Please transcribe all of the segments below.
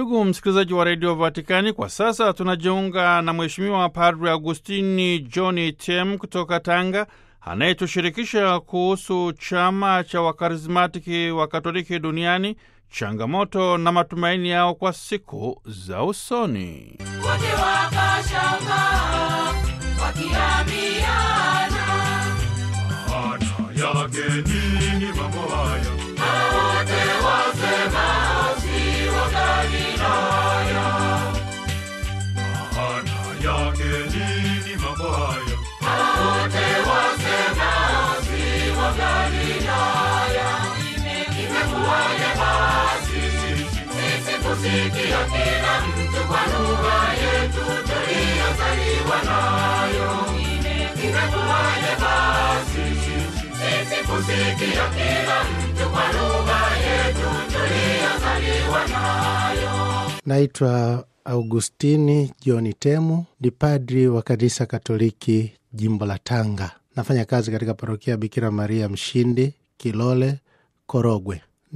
Ndugu msikilizaji wa redio Vatikani, kwa sasa tunajiunga na Mheshimiwa Padre Agustini John Tem kutoka Tanga, anayetushirikisha kuhusu chama cha wakarismatiki wa Katoliki duniani, changamoto na matumaini yao kwa siku za usoni. wote wakashangaa wakiambiana, Maana yake nini mambo haya? hao wote wasema si wa Galilaya, Maana yake nini mambo haya? hao wote wasema si wa Galilaya. Imekuwaje basi sisi kusikia kila mtu kwa lugha yetu tuliyozaliwa nayo? Imekuwaje basi sisi kusikia kila mtu kwa lugha yetu tuliyozaliwa nayo? Naitwa Augustini John Temu, ni padri wa kanisa Katoliki jimbo la Tanga. Nafanya kazi katika parokia Bikira Maria Mshindi, Kilole, Korogwe.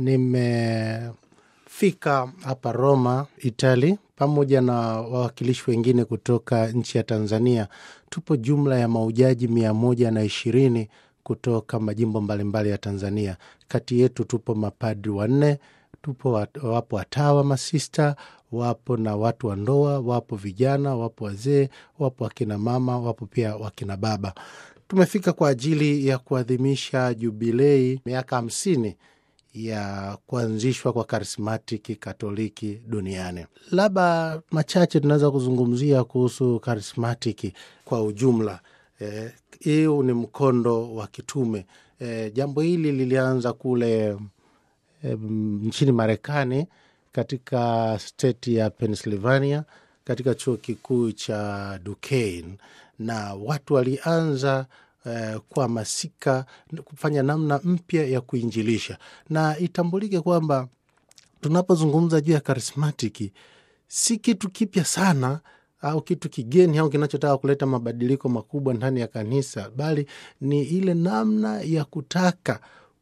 Nimefika hapa Roma, Itali, pamoja na wawakilishi wengine kutoka nchi ya Tanzania. Tupo jumla ya maujaji mia moja na ishirini kutoka majimbo mbalimbali ya Tanzania. Kati yetu tupo mapadri wanne tupo wat, wapo watawa masista, wapo na watu wa ndoa, wapo vijana, wapo wazee, wapo wakina mama, wapo pia wakina baba. Tumefika kwa ajili ya kuadhimisha jubilei miaka hamsini ya kuanzishwa kwa karismatiki katoliki duniani. Labda machache tunaweza kuzungumzia kuhusu karismatiki kwa ujumla. Eh, hiu ni mkondo wa kitume. Eh, jambo hili lilianza kule em, nchini Marekani katika state ya Pennsylvania katika chuo kikuu cha Duquesne, na watu walianza eh, kuhamasika kufanya namna mpya ya kuinjilisha, na itambulike kwamba tunapozungumza juu ya karismatiki si kitu kipya sana au kitu kigeni au kinachotaka kuleta mabadiliko makubwa ndani ya kanisa, bali ni ile namna ya kutaka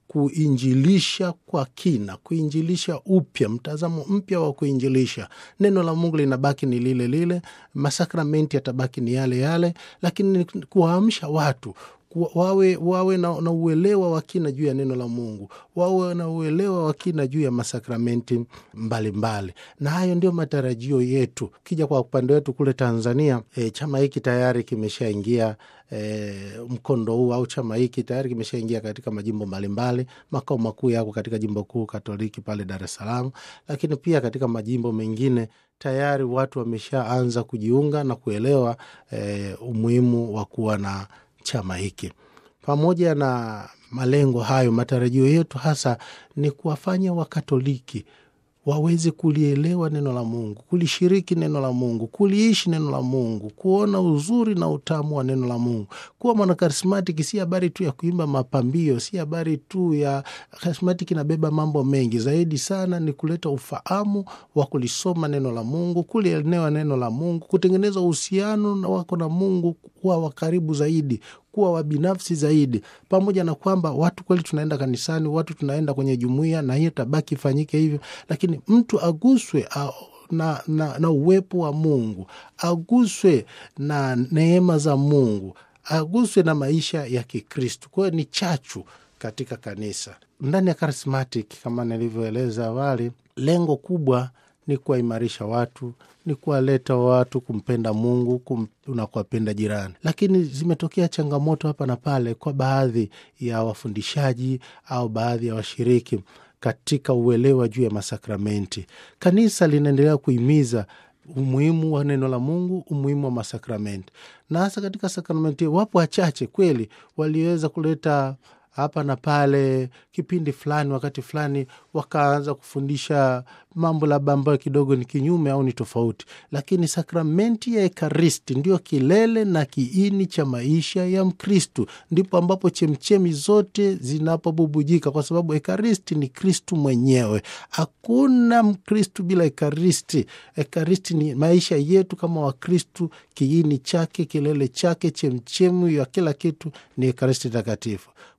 kuinjilisha kwa kina, kuinjilisha upya, mtazamo mpya wa kuinjilisha. Neno la Mungu linabaki ni lile lile, masakramenti yatabaki ni yale yale, lakini ni kuwaamsha watu ku- wawe, wawe na, na uelewa wa kina juu ya neno la Mungu, wawe na uelewa wa kina juu ya masakramenti mbalimbali, na hayo ndio matarajio yetu. Kija kwa upande wetu kule Tanzania, e, chama hiki tayari kimeshaingia e, mkondo huu au chama hiki tayari kimeshaingia katika majimbo mbalimbali. Makao makuu yako katika jimbo kuu Katoliki pale Dar es Salaam, lakini pia katika majimbo mengine tayari watu wameshaanza kujiunga na kuelewa e, umuhimu wa kuwa na chama hiki. Pamoja na malengo hayo, matarajio yetu hasa ni kuwafanya Wakatoliki waweze kulielewa neno la Mungu, kulishiriki neno la Mungu, kuliishi neno la Mungu, kuona uzuri na utamu wa neno la Mungu. Kuwa mwanakarismatiki si habari tu ya kuimba mapambio, si habari tu ya karismatiki, inabeba mambo mengi zaidi sana, ni kuleta ufahamu wa kulisoma neno la Mungu, kulielewa neno la Mungu, kutengeneza uhusiano na wako na Mungu, kuwa wa karibu zaidi kuwa wabinafsi zaidi, pamoja na kwamba watu kweli tunaenda kanisani, watu tunaenda kwenye jumuiya, na hiyo tabaki ifanyike hivyo, lakini mtu aguswe a, na, na, na uwepo wa Mungu, aguswe na neema za Mungu, aguswe na maisha ya Kikristu. Kwa hiyo ni chachu katika kanisa. Ndani ya charismatic, kama nilivyoeleza awali, lengo kubwa ni kuwaimarisha watu, ni kuwaleta watu kumpenda Mungu kum, na kuwapenda jirani. Lakini zimetokea changamoto hapa na pale kwa baadhi ya wafundishaji au baadhi ya washiriki katika uelewa juu ya masakramenti. Kanisa linaendelea kuhimiza umuhimu wa neno la Mungu, umuhimu wa masakramenti, na hasa katika sakramenti. Wapo wachache kweli waliweza kuleta hapa na pale kipindi fulani, wakati fulani, wakaanza kufundisha mambo labda ambayo kidogo ni kinyume au ni tofauti, lakini sakramenti ya Ekaristi ndio kilele na kiini cha maisha ya Mkristu. Ndipo ambapo chemchemi zote zinapobubujika, kwa sababu Ekaristi ni Kristu mwenyewe. Hakuna Mkristu bila Ekaristi. Ekaristi ni maisha yetu kama Wakristu, kiini chake, kilele chake, chemchemi ya kila kitu ni Ekaristi Takatifu.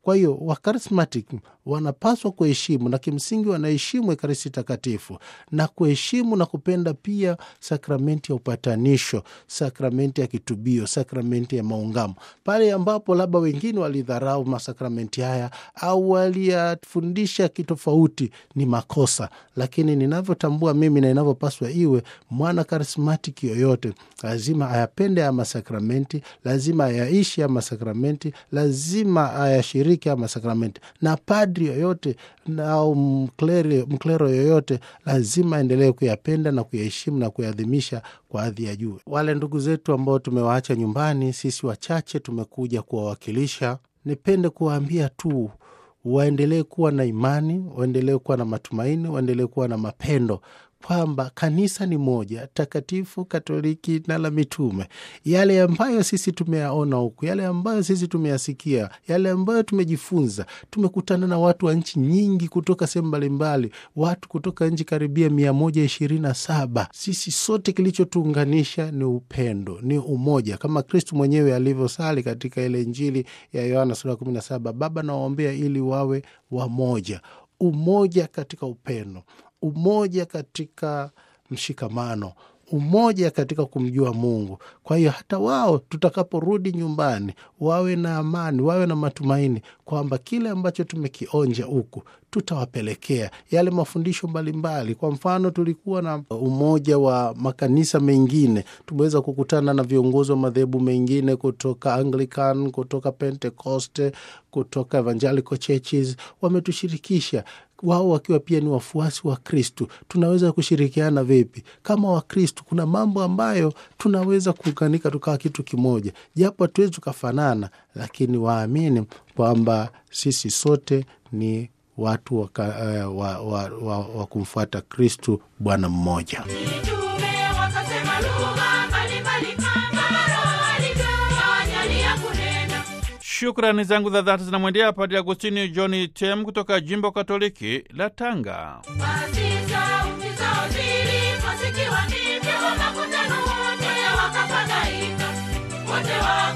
Kwa hiyo wakarismatic wanapaswa kuheshimu na kimsingi wanaheshimu Ekaristi Takatifu na kuheshimu na kupenda pia sakramenti ya upatanisho, sakramenti ya kitubio, sakramenti ya maungamo, pale ambapo labda wengine walidharau masakramenti haya au waliyafundisha kitofauti, ni makosa. Lakini ninavyotambua mimi na inavyopaswa iwe, mwana karismatiki yoyote lazima ayapende haya masakramenti, lazima ayaishi haya masakramenti, lazima ayashiriki haya masakramenti, na padri yoyote au mklero, mklero yoyote lazima aendelee kuyapenda na kuyaheshimu na kuyadhimisha kwa hadhi ya juu. Wale ndugu zetu ambao tumewaacha nyumbani, sisi wachache tumekuja kuwawakilisha, nipende kuwaambia tu waendelee kuwa na imani, waendelee kuwa na matumaini, waendelee kuwa na mapendo kwamba kanisa ni moja takatifu, Katoliki na la mitume. Yale ambayo sisi tumeyaona huku, yale ambayo sisi tumeyasikia, yale ambayo tumejifunza, tumekutana na watu wa nchi nyingi kutoka sehemu mbalimbali, watu kutoka nchi karibia mia moja ishirini na saba. Sisi sote kilichotuunganisha ni upendo, ni umoja, kama Kristu mwenyewe alivyosali katika ile Injili ya Yohana sura ya kumi na saba, Baba nawaombea ili wawe wamoja. Umoja katika upendo umoja katika mshikamano, umoja katika kumjua Mungu. Kwa hiyo hata wao tutakaporudi nyumbani wawe na amani, wawe na matumaini kwamba kile ambacho tumekionja huku tutawapelekea yale mafundisho mbalimbali. Kwa mfano, tulikuwa na umoja wa makanisa mengine, tumeweza kukutana na viongozi wa madhehebu mengine kutoka Anglican, kutoka Pentecoste, kutoka Evangelical Churches, wametushirikisha wao wakiwa pia ni wafuasi wa Kristu. Tunaweza kushirikiana vipi kama Wakristu? Kuna mambo ambayo tunaweza kuunganika tukawa kitu kimoja, japo hatuwezi tukafanana, lakini waamini kwamba sisi sote ni watu wa, uh, wa, wa, wa, wa kumfuata Kristu Bwana mmoja. Mitume wakasema lugha mbalimbali kama Roho alivyowajalia kunena. Shukrani zangu za dhati zinamwendea Padre Agustini John Tem kutoka jimbo Katoliki la Tanga. Basi sauti zao ziliposikiwa ndivyo makutano wote wakafadhaika, wote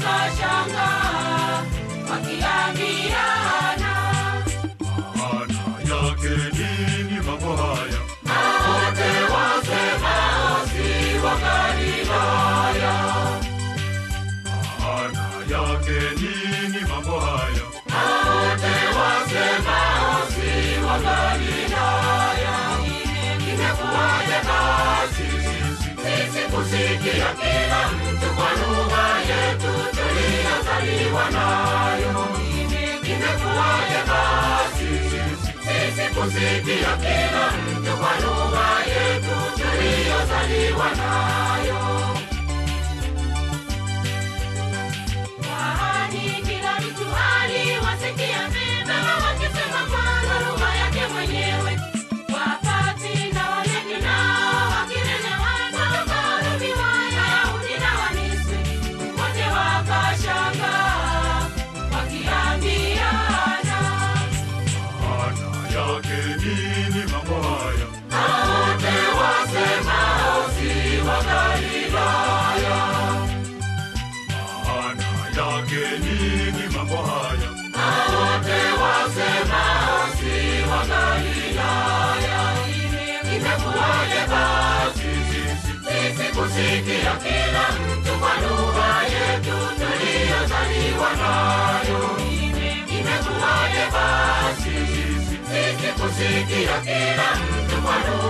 wakashangaa wakiambiana, Maana yake nini mambo haya? wote wasemao si wa Galilaya, Maana yake nini mambo haya? wote wasemao si wa Galilaya. Imekuwaje basi sisi kusikia kila mtu kwa lugha yetu tuliyozaliwa nayo? Imekuwaje basi sisi kusikia kila mtu kwa lugha yetu tuliyozaliwa nayo? Kwani kila mtu aliwasikia mema wakisema kwa lugha yake mwenyewe. Wakati na Wayahudi nao wakilemewa na ufalme wa Wayahudi na Wamisri, wote wakashangaa wakiambiana, Maana yake nini mambo haya? wote wasemao si wa Galilaya. Maana yake nini mambo haya? wote wasemao si wa Galilaya. Imekuwaje basi sisi kusikia kila mtu kwa lugha yetu tuliyozaliwa nayo? Imekuwaje basi sisi kusikia kila mtu kwa lugha